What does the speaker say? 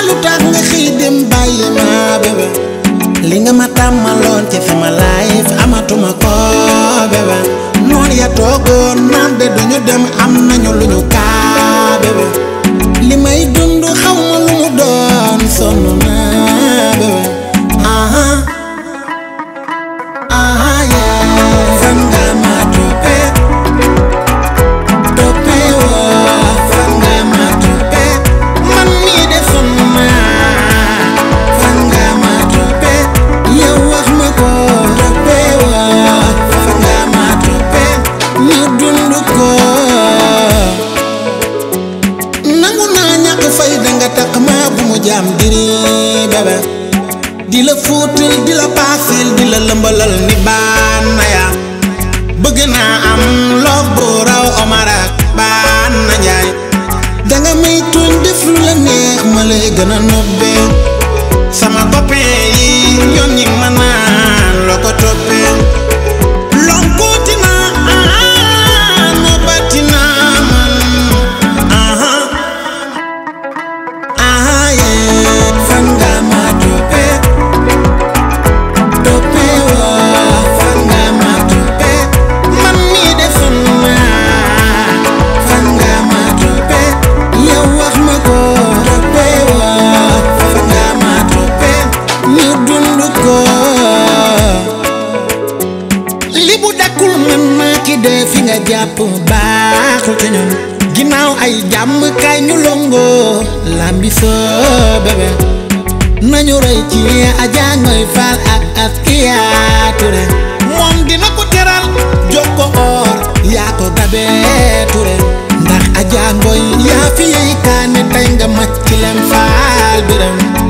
lu tax nga xëy dem bàyyi ma bébé li nga ma tàmmaloon ci sama life amatuma ko bébé noon ya toogoon naan de duñu dem am nañu lu ñu kaa bébé li may dund xaw ma lu mu doon sonn naa bébé aha aha yeah fan nga ma toppee toppee woo fan nga ma toppee man mii de sonn naa fan nga ma toppee yow wax ma ko toppee woo fan nga ma toppee ñu dund ko nangu naa ñàkk fay danga takk ma bu mu jaam diri bébé di la fuutal di la paasil di la lëmbalal ni baan na ya bëgg naa am loof bu raw Omar ak baan na njaay danga may tuñ def lu la neex ma lay gën a nobbee sama copain yi ñoom ñi ma naan loo ko toppee lonkooti naa ah nobbati naa man aha aha yee fan nga ma toppee toppee woo fan nga ma toppee man mii de sonn naa fan nga ma toppee yow wax ma ko toppee woo fan nga ma toppee ñu dund ko li bu dakkul man maa ki dee fi nga jàpp baaxul ci ñun ginnaaw ay jàmm kay ñu longoo lambi soo bébé nañu rey ci Adja Ngoy Fall ak Askia Touré moom dina ko teral jox ko or yaa ko dabee Touré ndax Adja Ngoy yaa fi yey kaane tey nga màcc lem faal biram